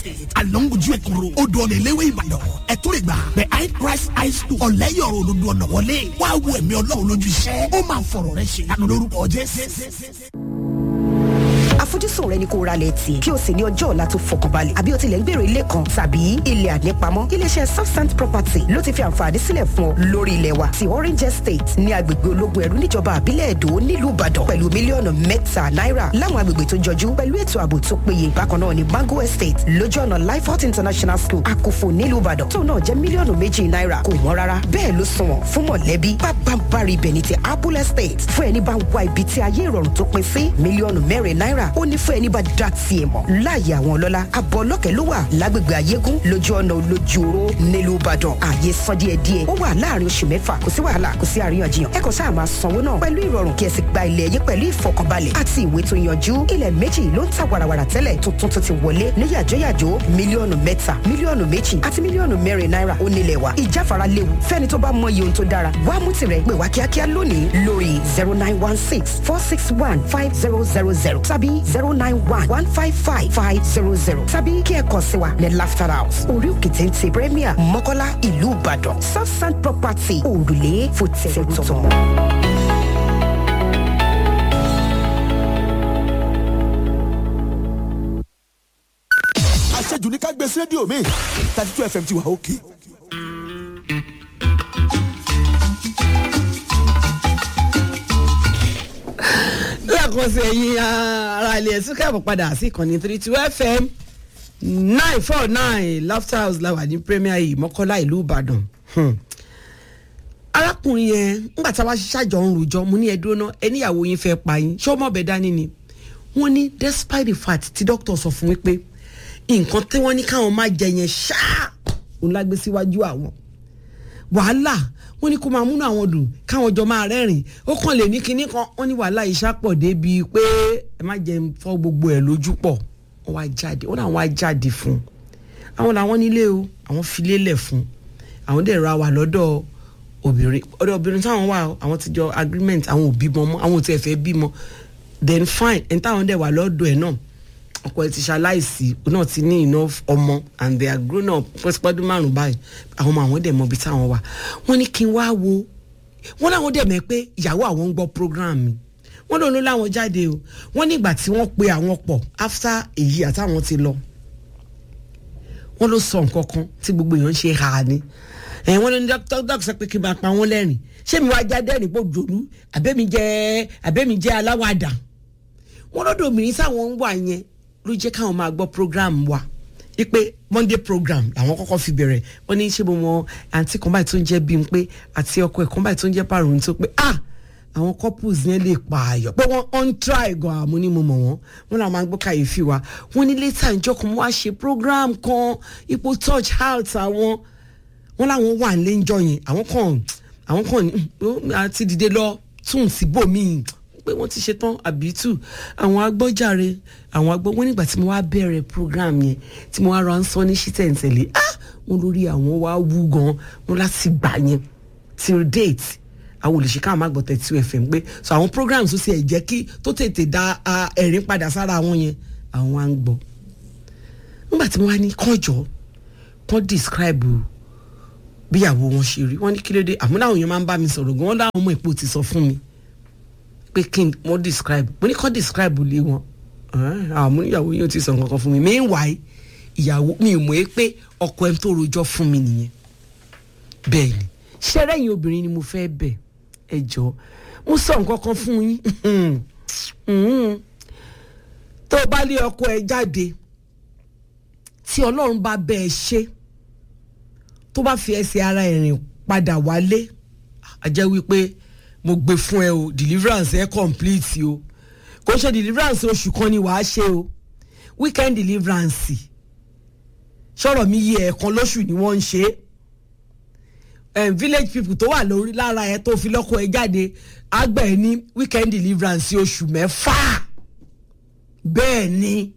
along ojú ẹkùnrò odò ọ̀nà ìléwé ìbàdàn ẹ̀tún lè gbà behind christ high school ọ̀lẹ́yọ̀rọ̀ olódò ọ̀nà wọlé wá wo ẹ̀mí ọlọ́run lójú iṣẹ́ ó máa fọ̀rọ̀ rẹ ṣe lánàá lórúkọ jésù àfojúsùn rẹ ni kó ra lẹ̀ tì kí o sì ní ọjọ́ ọ̀la tó fọkànbalẹ̀ àbí o tilẹ̀ ń gbèrò ilé kan tàbí ilẹ̀ ànípamọ́ iléeṣẹ́ southsand property ló ti fi àǹfààní sílẹ̀ fún ọ lórí ilẹ̀ wa ti orange estate ní agbègbè ológun ẹ̀rú níjọba àbílẹ̀ èdò nílùú ìbàdàn pẹ̀lú mílíọ̀nù mẹ́ta náírà láwọn agbègbè tó jọjú pẹ̀lú ètò ààbò tó péye bákan náà ní mango estate lójú ọ̀nà lifehot international school àkófò nílùú ìbàdàn tó náà jẹ́ mílíọ̀nù méjì náírà kò wọ́n rárá bẹ́ẹ̀ ló sunwọ̀n fún mọ̀lẹ́bí pápánbárì ibẹ̀ ní ti apple estate fún ẹni bá ń wá ibi tí ayé ìrọ̀rùn tó pin sí mílíọ̀nù mẹ́rin náírà ó ní fún ẹni bá dá tiẹ̀ mọ̀ láàyè àwọn ọlọ́lá abọ́ ọlọ́kẹ́ ló wà lágbègbè ayégún lójú ọ̀nà olójúoró nílùú ìbàdàn ààyè san díẹ̀ díẹ̀ ó wà láàrin oṣù mẹ́fà kò sí wàhálà kò sí àríyànjiyàn ẹ kàn sáà máa sanwó náà pẹ̀lú ìrọ̀rùn kí ẹ sì gba ilẹ̀ yín pẹ̀lú ìfọkànbalẹ̀ àti ìwé tó yanjú ilẹ̀ méjì ló ń ta wàràwàrà tẹ́lẹ̀ tuntun tó ti wọlé ní yàjóyàjó mílíọ̀nù mẹ́ta mílíọ̀nù méjì àti mílíọ̀nù mẹ́rin náírà ó nílẹ̀ wa ìjáfara léwu fẹ́ni tó bá mọ iye ohun tó dára wá mú tirẹ̀ pè wá kíákíá lónìí lórí zero nine one six four six one five zero zero zero tàbí zero nine one one five five five zero zero tàbí kí ẹ kàn sí wa ní laughter house orí òkè téńté premier mọ́kọ́lá ìlú ìbàdàn southside property òrùlé fòtẹ́ẹ̀tọ̀. àṣejù ní ká gbé sí rédíò mi thirty two fm ti wà òkè. lẹ́ẹ̀kan sí ẹ̀yin ara ilé ẹ̀sùn kẹ́ẹ̀bọ̀ padà sí ìkànnì three two fm nine four nine laughter house làwà ní premier yìí mọ́kọ́lá ìlú ìbàdàn arákùnrin yẹn ńgbà tá a bá ṣàjọ ń rojọ́ mo ní ẹ dúró náà ẹníyàwó yín fẹ́ pa yín ṣé ọmọ ọbẹ̀ dání ni wọ́n ní despite the fact tí dókítà sọ fún mi pé nǹkan tí wọ́n ní káwọn máa jẹ yẹn ṣáà òun lágbé síwájú àwọn wàhálà wọ́n ní kó máa múnú àwọn dùn káwọn jọ máa rẹ́rìn ó kàn lè ní kinní kan wọ́n ní wàhálà ìṣàpọ̀ débi pé ẹ má jẹ fọ́ gbogbo ẹ̀ lójú pọ̀ wọ́n wá jáde wọ́n làwọn wá jáde fún àwọn làwọn nílé o àwọn filé lẹ̀ fún àwọn dẹ̀ ra wà lọ́dọ̀ obìnrin ọ̀dọ̀ obìnrin táwọn wà àwọn ti jọ agreement àwọn ò bímọ mọ́ àwọn ò tiẹ̀ fẹ́ bímọ then fine ẹni táwọn dẹ̀ wà lọ́dọ̀ ẹ̀ náà ọkọ ẹ ti ṣaláìsí náà ti ní enough ọmọ and they are grown up pẹ́sípẹ́dún márùn-ún báyìí àwọn ọmọ àwọn dẹ̀ mọ ibi táwọn wà wọ́n ní kí n wá wo wọ́n láwọn dẹ̀ mẹ́ pé ìyàwó àwọn ń gbọ́ program mi wọ́n lòun ló láwọn jáde o wọ́n ní ìgbà tí wọ́n pe àwọn pọ̀ after èyí àtàwọn ti lọ wọ́n ló sọ nǹkan kan tí gbogbo èèyàn ń ṣe ha ni ẹ̀ wọ́n ló ní dókítà sọ pé kí n máa pa wọ́n lẹ́rìn ṣé mi wá jáde ẹ̀rìn pò jòlú àbẹ́mi jẹ́ àbẹ́mi jẹ́ aláwàdà wọ́n lọ́dọ̀ obìnrin táwọn ń wà yẹn ló jẹ́ káwọn máa gbọ́ program wa ipe monday program làwọn kọ́kọ́ fi bẹ̀rẹ̀ wọ́n ní ṣé mo mọ àǹtí kan báyìí tó ń jẹ́ bí n pé àti ọkọ ẹ̀ kan báyìí tó ń jẹ́ pàrọ̀ tó pé ah àwọn couples yẹn lè pààyàn pé wọ́n on try gan àmú ni mo mọ̀ wọ́n wọ́n làwọn máa ń gbọ́ kàyéfì wa wọ́n ní later ìjọ kan wá ṣe program kan ipò touch health àwọn wọ́n làwọn wà nílé ńjọ yẹn àwọn kan àwọn kan àti dìde lọ tún síbòmíì pé wọ́n ti ṣe tán àbítù àwọn agbọ́jàre àwọn agbọ́ wọn nígbà tí mo wá bẹ̀rẹ̀ program yẹn tí mo wá ra ń sọ ní ṣítẹ̀ǹtẹ̀lé ah wọn lórí àwọn wá wú gan wọn láti gbà yẹn till date àwọn olùṣe káwọn má gbọ́ thirty two fm pé so àwọn programs tó ti ẹ̀ jẹ́ kí tó tètè da ẹ̀rín padà sára àwọn yẹn àwọn á ń gbọ́ nígbà tí mo wá ní kànjọ́ kàn describe bíyàwó wọn ṣe rí wọn ní kí ló dé àmúlò àwọn èèyàn máa ń bá mi sọ̀rọ̀ gan wọn láwọn ọmọ ìpò ti sọ fún mi pé kí n mo describe mo ní kọ́ describe lé wọn àwọn ìyàwó yóò ti sọ nǹkan kan fún mi meanwhile ìyàwó mi ò mọ̀ ẹ́ pé ọkọ ẹ̀ tó rojọ́ fún mi nìyẹn bẹ́ẹ̀ ni ṣẹ́rẹ́ yìí obìnrin ni mo fẹ́ bẹ̀ ẹ jọ mo sọ nǹkan kan fún yín tó o bá lé ọkọ ẹ jáde tí ọlọ́run bá bẹ́ ẹ ṣe tó bá fi ẹsẹ̀ ara ẹ̀ rìn padà wálé a jẹ́ wípé mo gbé fún ẹ o deliverance ẹ complete o kò ṣe deliverance oṣù kan ni wàá ṣe o weekend deliverance sọ̀rọ̀ mi yí ẹ̀ẹ̀kan lóṣù ni wọ́n ń ṣe um, village people tó wà lórí lára ẹ tó fi lọ́kọ̀ ẹ jáde àgbà ẹ ní weekend deliverance oṣù mẹ́fà bẹ́ẹ̀ ni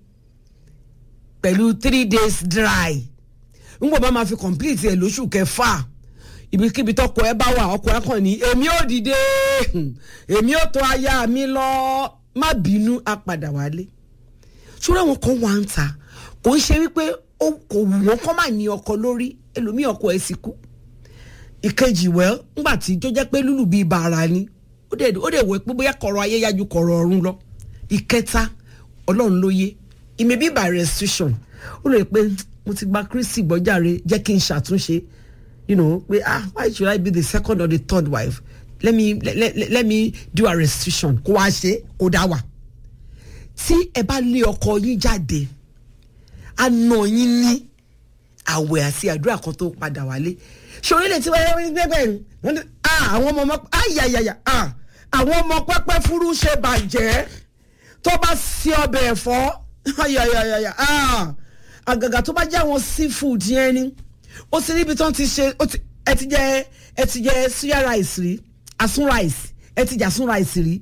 pẹ̀lú three days dry n bò bá máa fi complete ẹ lóṣù kẹfà ibikíbi tọkọ ẹ bá wà ọkọ ẹ kàn ní èmi ò dìde èmi ò tó aya mi lọ má bínú á padà wálé ṣúra wọn kan wà ń ta kò ń ṣe wípé ó kò wù wọ́n kọ́ máa ní ọkọ lórí ẹlòmíì ọkọ ẹ̀ sì kú ìkejì wẹ́ ńgbà tí tó jẹ́ pé lúlù bíi bàrà ni ó dẹ̀ ó dẹ̀ wẹ́ pé bóyá kọ̀rọ̀ ayé yájú kọ̀rọ̀ ọ̀run lọ ìkẹta ọlọ́run ló yé it may be by restriction ó lè pé mo ti gba kristi gbọ́jàre jẹ́ kí n ṣàtúnṣe you know pé ah why should I be the second or the third wife let me let, let, let me do a restriction kó wá ṣe kó dá wà tí ẹ bá lé ọkọ yín jáde àna yín ní àwẹ̀ àti àdúrà kan tó padà wálé ṣòrílẹ̀ tí wọ́n yẹ gbẹ́gbẹ́ wọ́n ní àwọn ọmọ ọmọ ayayaya àwọn ọmọ pẹ́pẹ́ fúrú ṣe bàjẹ́ tó bá sí ọbẹ̀ ẹ̀fọ́ ayayaya àgàgà tó bá jẹ́ àwọn seafood yẹn ni ó ti níbi tó ti ṣe ẹ ti jẹ ẹ ti jẹ suya rice rí asun rice ẹ ti jà sun rice rí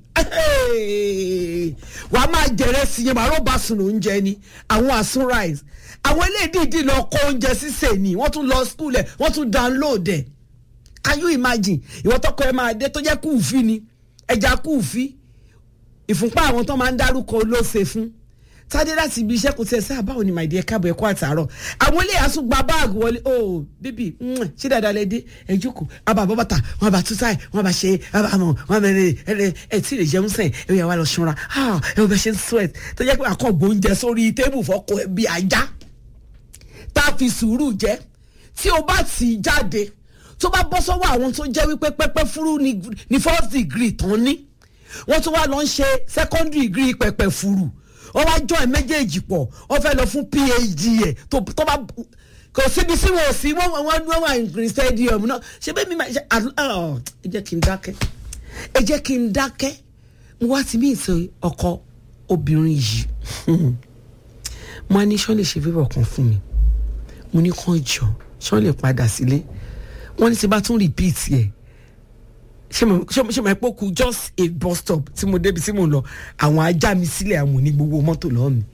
wàá máa jẹrẹ sí yẹn màá bá sùn oúnjẹ ni àwọn asun rice àwọn eléyìí lọ kó oúnjẹ sísè ni wọ́n tún lọ school ẹ̀ wọ́n tún download ẹ̀ can you imagine ìwọ tọkọ ẹ máa dé tó jẹ́ kúùfì ni ẹja kúùfì ìfúnpá àwọn tó máa ń dárúkọ ló ṣe fún tádé láti ibi iṣẹ́ kò tiẹ̀ sí àbáwò ni màìdí ẹ̀ káàbọ̀ ẹ̀kọ́ àtàárọ̀ àwọn ilé àásùn gba báàgì wọlé oh bíbí ṣé dáadáa lẹ dé ẹ jókòó àbá bọ́ bàtà wọn bá tú táì wọn bá ṣe àbá mọ̀ wọn bá rẹ ẹ ẹ tí lè jẹun sẹ́yìn ẹ yà wá lọ ṣanra ẹ wọ́n bẹ ṣe ń sweat tó jẹ́ pé àkọ́gbó oúnjẹ sórí tébù fọ́kọ ẹ bí ajá tá a fi sùúrù jẹ́ tí o bá tì í jáde tó bá bọ́ sọ́wọ́ àwọn tó jẹ́ wípé pẹ́pẹ́ fúrú ní first degree tán ní wọ́n tún wá lọ ń ṣe secondary degree pẹ̀pẹ̀ fúrú wọ́n wá jọ ẹ̀ méjèèjì pọ̀ wọ́n fẹ́ lọ fún phd ẹ̀ tó bá kò síbi sí wọn ò sí wọ́n wọ́n wọ́n wà ní stadium náà ṣé bẹ́ẹ̀ mi máa ṣe ẹ jẹ́ kí n dákẹ́ ẹ jẹ́ kí n dákẹ́ mo wá ti mí ìsọ ọkọ obìnrin yìí mo á ní sọ́ọ́ lè ṣe fífọ̀ kan fún mi mo ní kàn jọ sọ́ọ́ lè padà sílé wọ́n ní tí bá tún repeat ẹ̀ ṣé mo ṣé mo ẹ pé ó kù just a bus stop tí mo débi tí mo lọ àwọn ajá mi sílẹ̀ àwọn ní gbogbo mọ́tò lọ́wọ́ mi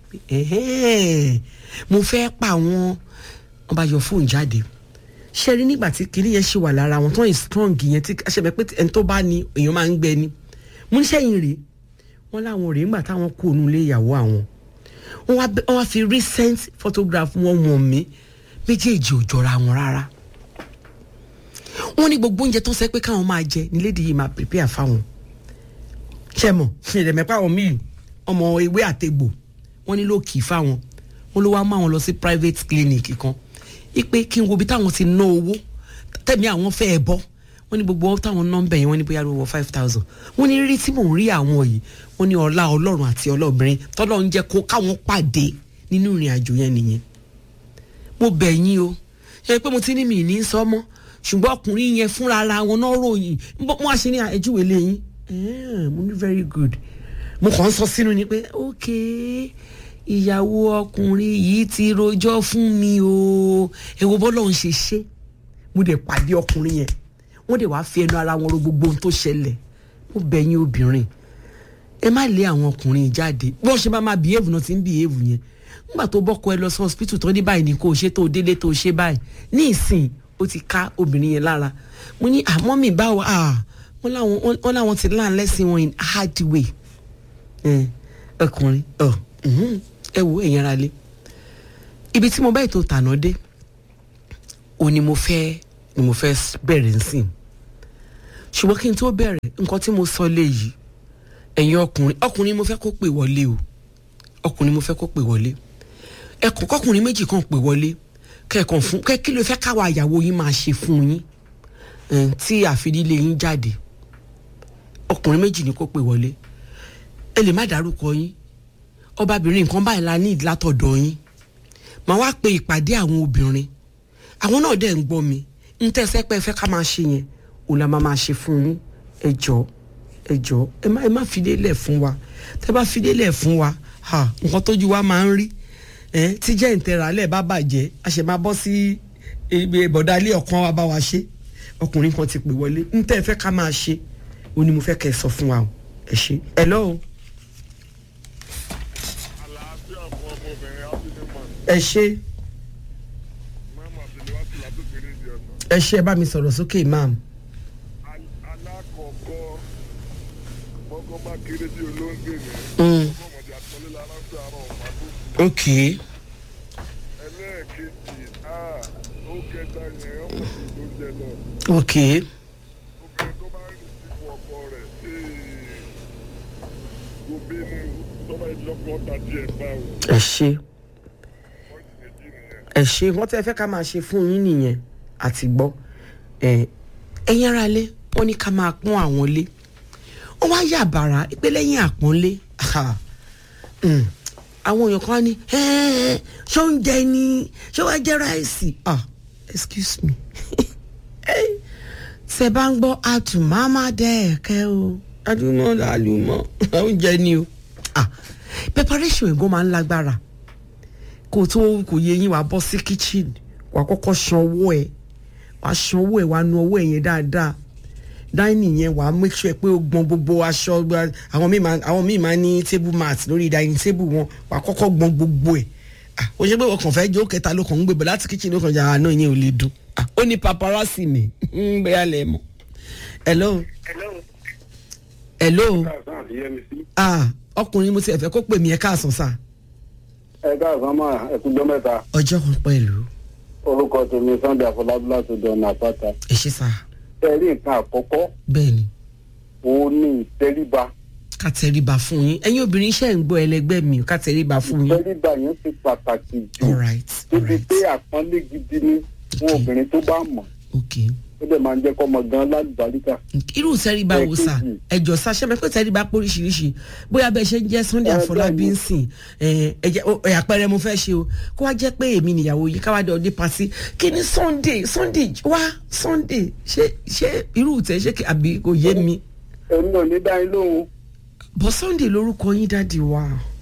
mo fẹ́ pa àwọn wọ́n bá yọ fóònù jáde ṣe rí nígbà tí kinní yẹn ṣe wà lára wọn tó ń strong yẹn tí ṣe bẹ pé ẹni tó bá ní èèyàn máa ń gbẹ ni mo ní sẹ́yìn rèé wọ́n láwọn rèé nígbà táwọn kú òun lé ìyàwó àwọn wọ́n wá fi recent photograph wọn wọ̀n mí méjèèjì ò jọra wọn rárá wọ́n ní gbogbo oúnjẹ tó ń sẹ pé káwọn máa jẹ ní lédi yìí máa prepare fáwọn ṣe mọ ìrẹ̀mẹ̀pá àwọn míì ọmọ ewé àtegbò wọ́n ní ló kì í fáwọn wọ́n ló wá mú àwọn lọ sí private clinic kan ipe kí n wo bí táwọn ti ná owó tẹ̀mí àwọn fẹ́ ẹ bọ́ wọ́n ní gbogbo táwọn nọ́mbà yẹn wọ́n ní bóyá lówó five thousand wọ́n ní rírí tí mò ń rí àwọn yìí wọ́n ní ọlá ọlọ́run àti ọlọ́bìnrin tọ́lọ́ ń jẹ́ kó káwọn pàdé nínú ìrìn àjò yẹn nìyẹn mo bẹ̀ yín o ṣe pé mo ti ní mi ní sọ́mọ́ ṣùgbọ́n ọkùnrin yẹn fúnra ara wọn náà ròyìn mo á ṣe ní ẹjúwe lẹ́yìn mo ní very good mo kàn ń sọ sínú ni pé ok ìyàwó ọkùnrin yìí ti rojọ́ fún mi o èwo bọ́lọ̀ ń ṣe ṣe mo dẹ̀ pàdé ọkùnrin yẹn wọ́n dẹ̀ wá fi ẹnu ara wọn ro gbogbo ohun tó ṣẹlẹ̀ mo bẹ̀ yín obìnrin ẹ má lé àwọn ọkùnrin jáde bí wọ́n ṣe bá máa behave náà ti ń behave yẹn nígbà tó bọ́kọ ẹ lọ sí hospital tó ní báyìí ní kò ṣe tó délé tó ṣe báyìí ní ìsìn ó ti ká obìnrin yẹn lára mo ní àmọ́ mi báwo wọ́n láwọn wọ́n láwọn ti láǹ lẹ́sìn wọn in hard way ọkùnrin ẹ wo ẹ̀yìn ara lé ibi tí mo bá ètò tànà dé o ni mo fẹ́ ni mo fẹ́ bẹ̀rẹ̀ nsìn ṣùgbọ́n kí n tó bẹ̀rẹ̀ nǹkan tí mo sọ léyìí ẹ̀yin ọkùnrin ọkùnrin mo fẹ́ kó pè wọlé o ọkùnrin mo fẹ́ kó pè wọlé ẹkùn kọkùnrin méjì kan pè wọlé kẹkàn fún kẹ kí ló fẹ́ káwa àyàwó yín máa ṣe fún yín tí àfidílé yín jáde ọkùnrin méjì ni kó pè wọlé ẹ lè má dárúkọ yín ọbabìnrin nǹkan báyìí la ní ìlàtọ̀dọ̀ yín màá wá pe ìpàdé àwọn obìnrin àwọn náà dẹ̀ ń gbọ́ mi ń tẹ́sẹ́ pé ẹ fẹ́ ká máa ṣe yẹn òun la máa máa ṣe fún yín ẹ jọ ẹ jọ ẹ má ẹ má fìdé lẹ̀ fún wa tẹ́ bá fìdé lẹ̀ fún wa ha nǹkan tójú wa máa ń rí ẹ tí jẹ́ ìtẹ̀rálẹ̀ bá bàjẹ́ a ṣe máa bọ́ sí ibi ìbọ̀dá ilé ọ̀kan wa bá wa ṣe ọkùnrin kan ti pè wọlé ń tẹ́ ẹ fẹ́ ká máa ṣe òun ni mo fẹ́ kẹ́ ẹ sọ fún wa o ẹ ṣe ẹ lọ́wọ́ àlàáfíà fún ọmọbìnrin ábílẹ̀mọ̀ ẹ ṣe mẹ́mọ̀ àtẹlẹwàsí látòkèrè di ọ̀nà. ẹ ṣe ẹ bá mi sọ̀rọ̀ sókè imam Al- alákọ̀ọ́kọ́ gbọ́kọ́ bá kéré bí olóńgbè ní Mm. ọmọdé àtọ́lé lára ń fẹ́ àárọ̀ ọ̀pá tó kù. ok ẹlẹ́ẹ̀kejì kejì ah ó kẹta yẹn ọmọ mi ló jẹ lọ ok obìnrin tó bá ń rìn sí fún ọkọ rẹ̀ ee kò bínú tó bá ìjọpọ̀ tàbí ẹ̀ bá o ẹ ṣe wọ́n ti méjì nìyẹn. ẹ ṣe wọn tẹ fẹ́ ká máa ṣe fún yín nìyẹn àti gbọ́ ẹ ẹ̀yin ara lé wọn ní ká máa pọ́n àwọn lé ó wá yà bàrà pé lẹ́yìn àpọ́nlé ah, mm, àwọn èèyàn kan á ní "Eh, ṣó ń jẹ ni ṣó wá jẹ ráìsì ah excuse me ṣe bá ń gbọ́ àtùmámá dẹ́ẹ̀kẹ́ o adúmọ̀ làlùmọ̀ oúnjẹ ni o ah preparation ẹ̀gbọ́n máa ń lágbára kò tó kò yẹ yín wàá bọ́ sí kitchen wàá kọ́kọ́ ṣan owó ẹ̀ wàá ṣan owó ẹ̀ wàá nu owó ẹ̀ yẹn dáadáa dining yẹn wàá make sure pé o gbọn gbogbo aṣọ gba- àwọn míì máa àwọn míì máa ní table mat lórí dining table wọn wàá kọ́kọ́ gbọn gbogbo ẹ̀ ah o ṣe pé ọkàn fẹ́ jó kẹta ló kàn ń gbébọ̀ láti kitchen ló kàn jà àná yẹn ò lè dùn ah ó ní paparazzi ni ń bẹ́ẹ̀ lẹ̀ mọ́ hello hello káàsán àti yẹmi sí. ah ọkùnrin mo ti ẹ̀fẹ́ kó pè mí ẹ̀ káàsán sáà ẹ káàsán máa ẹkújọ mẹ́ta ọjọ́ kan pẹ̀lú orúkọ tèmi sunday afọlábí láti dọ̀nà àpáta. ẹ ṣe sá ẹ rí nǹkan àkọ́kọ́ bẹ́ẹ̀ ni òun ní ìtẹríba ká tẹríba fún yín ẹ̀yin obìnrin iṣẹ́ ń gbọ́ ẹlẹgbẹ́ mi ká tẹríba fún yín ìtẹríba yẹn ti pàtàkì jù all right all débi right pé àpọ́nlé gidi ni fún Okay. obìnrin tó bá mọ̀ ok ó dẹ̀ máa ń jẹ́ kọ́mọ gan lálùbáríkà. irú tẹríba wo sá Ẹ̀kejì. ẹjọ sá ṣẹ́ mi pé tẹríba pé oríṣiríṣi bóyá bẹ́ẹ̀ ṣe ń jẹ́ sunday Ẹ, àfọlábí bẹ́ẹ̀ ń ni. sìn ẹ ẹ jẹ́- ó, ẹ, àpẹẹrẹ mo fẹ́ ṣe o kó wá jẹ́ pé èmi nìyàwó yìí káwá dé ọdẹ pàṣẹ kí ni sunday sunday wá sunday ṣé ṣé irú tẹ ṣé kí- àbí kò yé mi èmi ò ní dá yín lóhùn bọ́ sunday lórúkọ yín dáàdi wa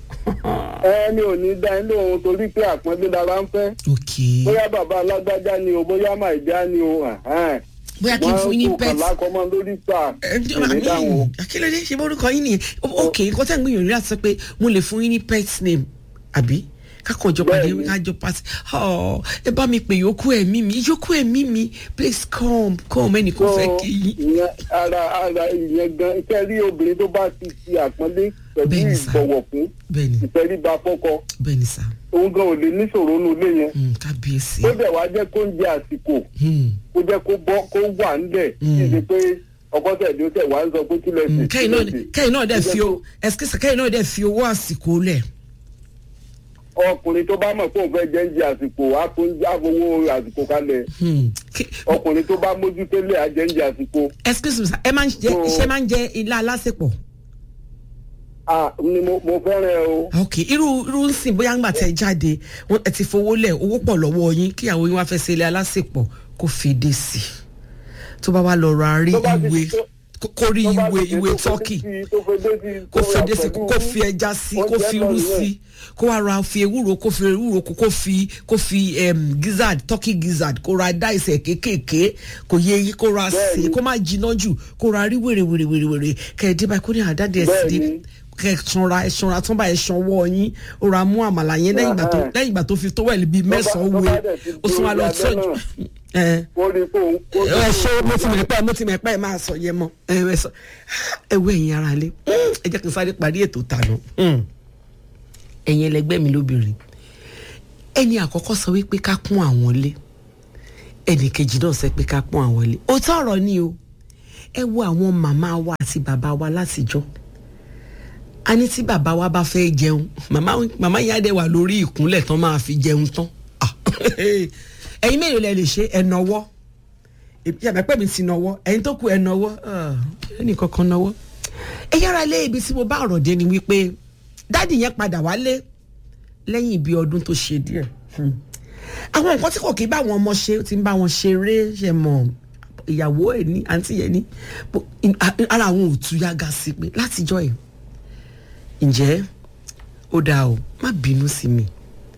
ẹni ò ní dá yín lóhùn torí pé àpọ́nlé lára ń fẹ́ ok bóyá bàbá alágbájá ni o bóyá màìjá ni o ẹ̀hẹ́n. bóyá kí n fún yín wọ́n kò kàn pet lákọ́mọ́ lórí pa èmi dáhùn. akílódé ṣe bórúkọ yín nìyẹn ok nǹkan tẹ́ ń gbìyànjú láti sọ pé mo lè fún yín ní pet name àbí kákan jọ pàdé Bẹ́ẹ̀ni. kájọ pàtì ọ ẹ bá mi pè yòókù ẹ̀mí mi yòókù ẹ̀mí mi please come come ẹnì kan fẹ́ kí yín. ìyẹn ara ara ìyẹn gan iṣẹ́ rí obìnrin tó bá ti fi àpọ́nlé pẹ̀lú Bẹ́ẹ̀ni sà. ìbọ̀wọ̀ fún bẹ́ẹ̀ni ìtẹríba fọ́kọ bẹ́ẹ̀ni sá òun gan ò lè níṣòro nínú ilé yẹn Mm, kábíyèsí ó dẹ̀ wá jẹ́ kó ń jẹ àsìkò Mm, kó jẹ́ kó bọ́ kó wà ńlẹ̀ kí n ṣe pé ọkọ tẹ̀lé ó tẹ̀ wá ń sọ pé kí lẹ mm, sì kẹ́yìn náà kẹ́yìn náà dẹ̀ fi o ẹ̀sìkísà kẹ́yìn náà dẹ̀ fi owó àsìkò lẹ̀ ọkùnrin tó bá mọ̀ pé òun fẹ́ jẹ́ ń jẹ àsìkò á tó ń já owó àsìkò kalẹ̀ Mm, kí- ọkùnrin tó bá mójútélé á jẹ́ ń jẹ àsìkò excuse me sir ẹ máa ń jẹ So- iṣẹ́ máa ń jẹ ilá alásèpọ̀. ah ni mo mo fẹ́ràn ẹ o. ok irú irú ń sìn bóyá ńgbà tẹ jáde wọn ẹ ti fowó lẹ owó pọ̀ lọ́wọ́ yín kí àwọn yín wá fẹ́ ṣe ilé alásèpọ̀ kó fèdè sí i tó bá wá lọ ra rí Tó bá ti- ìwé tó- kó- kó rí tó bá ìwé ti ṣe ìwé tó fedé tọ́kì sí- tó fedé sí- kó tó fèdè ra sí pẹ̀lú kó fi ẹja sí kó oúnjẹ fi náà irú nìyẹn. sí kó wá ra fi ewúro kó fi ewúro kó kó fi kó fi em, gizzard turkey gizzard kó ra dáìsẹ̀ kéékèèké kó yé yí kó ra Bẹ́ẹ̀ni. sè kó má jiná jù kó ra rí wèrè wèrè wèrè wèrè kẹ̀ẹ́dé báyìí kó ní àdáde ẹ̀ sí Bẹ́ẹ̀ni. kẹ sanra ẹ sanra tán báyìí sanwó yín ó ra mú àmàlà yẹn lẹ́yìn ìgbà tó Ẹhẹ́n. lẹ́yìn ìgbà tó fi tówẹ́lì bíi mẹ́sàn-án tó wé bá dẹ̀ ti ó sún wa lọ di orí abẹ́ tọ́jú náà. ẹ ó rí i pé òun. ó rí i ẹ pé ṣe òun- mo ti mẹ̀ pẹ́ mo ti mẹ̀ pẹ́ ẹ máa sọ yẹn mọ́ ẹ ẹ sọ ẹ wọ ẹ̀yin ara lé ẹ jẹ́ kí n sáré parí ètò tànà ẹ̀yin ẹlẹgbẹ́ mi lóbìnrin ẹni àkọ́kọ́ sọ wípé ká kún àwọn lé ẹnì kejì náà sọ pé ká kún àwọn lé òótọ́ ọ̀rọ̀ ni o ẹ wo àwọn màmá wa àti bàbá wa látijọ́ a ní tí bàbá wa bá fẹ́ jẹun màmá màmá yẹn á dẹ̀ wà lórí ìkúnlẹ̀ tán máa fi jẹun tán Ah, ẹ̀yin mélòó lẹ lè ṣe ẹ̀ nọwọ́ yàrá pẹ́ mi ti nọwọ́ ẹ̀yin tó kù ẹ̀ nọwọ́ ẹnì kankan nọwọ́ ẹ yára lé ibi tí mo bá ọ̀rọ̀ dé ni wípé dáàdì yẹn padà wálé lẹ́yìn ibi ọdún tó ṣe díẹ̀ Hmm. àwọn nǹkan tí kò kí bá àwọn ọmọ ṣe ó ti ń bá wọn ṣeré ṣe mọ̀ ìyàwó ẹ̀ ní àǹtí yẹn ní bó- in- a- ara àwọn ò tú yága sí pé látijọ́ ẹ̀ ǹjẹ́ ó dáa o má bínú sí mi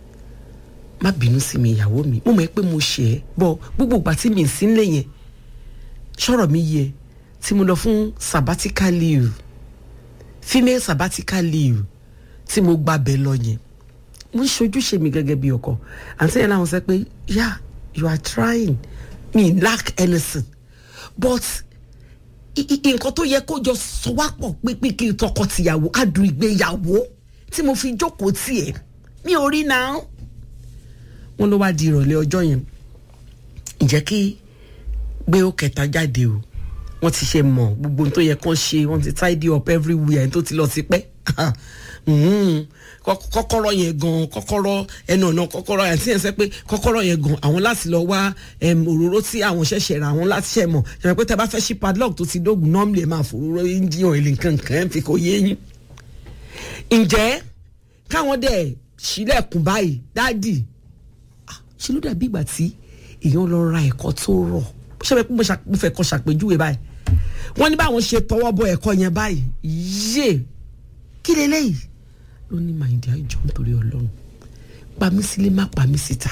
má bínú sí mi ìyàwó mi mo mọ̀ ẹ́ pé mo ṣe é bọ́ gbogbo ìgbà tí mi sí nílé yẹn ṣọ̀rọ̀ mi yẹ tí mo lọ fún sabbatical leave female sabbatical leave tí mo gba bẹ́ẹ̀ lọ yẹn mo ń ṣojúṣe mi gẹ́gẹ́ bí ọkọ àǹtí yẹn láwọn sọ pé yeah you are trying me lack anything but i- i- nǹkan tó yẹ kó jọ sọ wá pọ̀ pé kí n tọkọ tìyàwó adùn ìgbéyàwó tí mo fi jókòó tiẹ̀ mi ò rí náà wọ́n ló wá di ìrọ̀lẹ́ ọjọ́ yẹn ǹjẹ́ kí gbé ó kẹta jáde o wọ́n ti ṣe mọ̀ gbogbo ohun tó yẹ kán ṣe wọ́n ti tidy up everywhere ẹni tó ti lọ sí pẹ́ Mhm. Kọ́- kọ́kọ́rọ́ yẹn gan kọ́kọ́rọ́ ẹnu ọ̀nà kọ́kọ́rọ́ yẹn tí yẹn sẹ́ pé kọ́kọ́rọ́ yẹn gan àwọn láti lọ wá em, òróró tí àwọn ṣẹ̀ṣẹ̀ ra àwọn láti ṣẹ̀ mọ̀ ṣẹ̀mọ̀ pé tẹ́ bá fẹ́ ṣí padlock tó ti dógùn normally ẹ̀ máa fòróró engine oil nǹkan kan ẹ̀ fi kò yé yín ǹjẹ́ káwọn dẹ̀ sílẹ̀kùn báyìí dáàdì ah, ṣe ló dàbí ìgbà tí èèyàn lọ ra ẹ̀kọ́ tó rọ̀ ṣé bẹ́ẹ̀ pé mo ṣà- mo fẹ́ kọ́ ṣàpèjúwe báyìí wọ́n ní báwọn ṣe tọwọ́ bọ ẹ̀kọ́ yẹn báyìí yé kí leléyìí ló ní màìdí àjọ nítorí ọlọ́run pa mí sílé má pa mí síta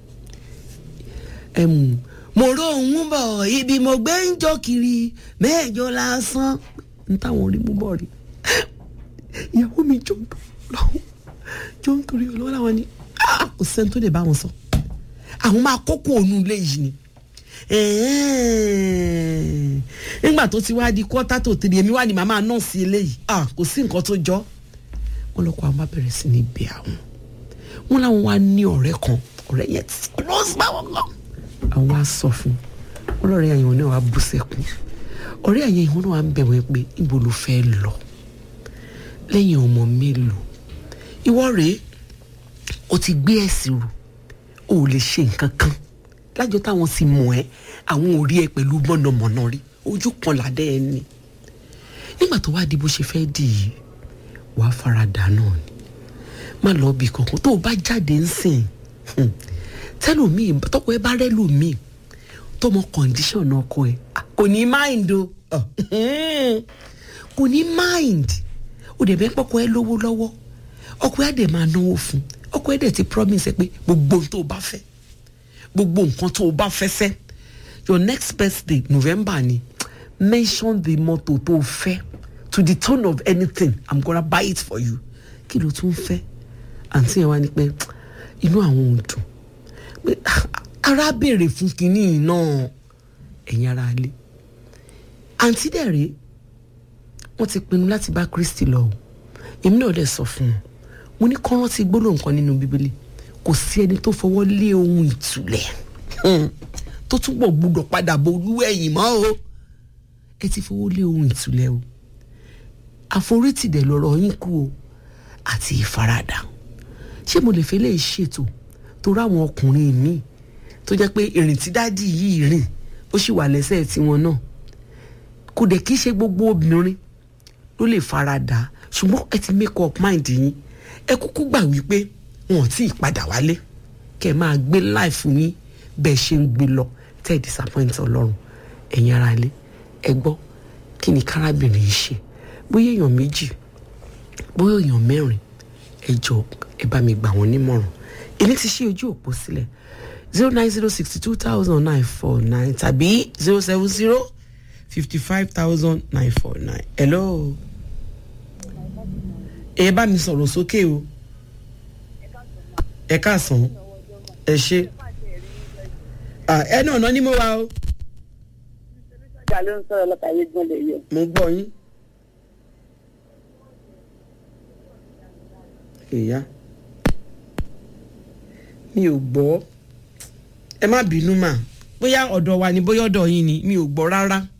ẹmu mo rò òun bọ̀ ibi mo gbé ń jọ kiri mẹ́ẹ̀jọ lásán n táwọn orí mú bọ̀ rí ìyàwó mi jọ ń tó lọ́wọ́ jọ ń torí ọlọ́wọ́ làwọn ni "Ah, kò sẹ́ni tó lè bá wọn sọ àwọn máa kókó òun ilé yìí ni Ẹ̀ẹ́n. nígbà tó ti wá di kọ́tà tó tèrè èmi wá ní màmá nọ́ọ̀sì eléyìí Ah, kò sí nǹkan tó jọ wọn lọkọ àwọn bá bẹ̀rẹ̀ sí ní bẹ̀ àwọn wọn làwọn wá ní ọ̀rẹ́ kan ọ̀rẹ́ yẹn ti close báwọn kan àwọn wá sọ fún wọn lọ́rẹ́ yẹn náà wá bú sẹ́kún ọ̀rẹ́ yẹn ìhun náà wá ń bẹ̀ wọ́n pé níbo ló fẹ́ lọ lẹ́yìn ọmọ mélòó ìwọ rèé o ti gbé ẹ̀sìn rò o ò lè ṣe nǹkan kan lájọ táwọn sì mọ̀ ẹ́ àwọn ò rí ẹ pẹ̀lú mọ̀nàmọ́ná rí ojú kan làdẹ́ ẹ ní nígbà tó wá di bó ṣe fẹ́ dì í wàá fara dà náà ni má lọ bí kankan tó o bá jáde ń sìn hmm, tẹlòmíì tọkọ ẹ bá rẹ lòmíì tọmọ kọndíṣọ̀n ọkọ ẹ ah, kò ní mind o Ah, hmm, kò ní mind o dẹ̀ bẹ́ẹ̀ pọ́kọ ẹ lówó lọ́wọ́ ọkọ ẹ dẹ̀ máa náwó fún ọkọ ẹ dẹ̀ ti promise ẹ pé gbogbo ohun tó o bá fẹ́ gbogbo nǹkan tó o bá fẹ́ sẹ́ your next birthday november ni mention the motto tó o fẹ́ to the tone of anything i'm gonna buy it for you kí ló tún fẹ́ àǹtí yẹn wá ní pé inú àwọn ò dùn pé ara béèrè fún kinní náà ẹ̀yin ara lé àǹtí dẹ̀ rèé wọ́n ti pinnu láti bá kristi lọ o èmi náà dẹ̀ sọ fún wọn mo ní kọ́ rántí gbólóhùn kan nínú bíbélì kò sí ẹni tó fọwọ́ lé ohun ìtúlẹ̀ hmm, tó túbọ̀ gbúdọ̀ padà bo olúwẹ̀yìn mọ́ o ẹ ti fọwọ́ lé ohun ìtúlẹ̀ o àforítì dẹ̀ lọ́rọ̀ yín kú o àti ìfaradà ṣé mo lè fẹ́ lè ṣètò torí àwọn ọkùnrin mi tó jẹ́ pé ìrìn tí dádì yìí rìn ó sì wà lẹ́sẹ̀ tiwọn náà kò dẹ̀ kí ṣe gbogbo obìnrin ló lè faradà ṣùgbọ́n ẹ ti make up mind yín ẹ kúkú gbà wípé wọn ò tí ì padà wálé kẹ́ ẹ máa gbé life yín bẹ́ẹ̀ ṣe ń gbé lọ tẹ́ ẹ disappoint ọlọ́run ẹ̀yin ara ilé ẹ gbọ́ kí ni kárábìnrin yìí ṣe bóyá èèyàn méjì bóyá èèyàn mẹ́rin ẹ jọ ẹ bá mi gbà wọ́n nímọ̀ràn èmi ti ṣí ojú òpó sílẹ̀ zero nine zero sixty two thousand nine four nine tàbí zero seven zero fifty five thousand nine four nine hello ẹ bá mi sọ̀rọ̀ sókè o ẹ káàsán ẹ ṣe Ah, ẹ náà ná ní mo wá o ìjà ló ń sọ̀rọ̀ lọ́ta yé gbọ́n lè yẹ. mo gbọ́ yín. ìyá mi ò gbọ́ ẹ má bínú mà bóyá ọ̀dọ̀ wa ni bóyá ọ̀dọ̀ yín ni mi ò gbọ́ rárá.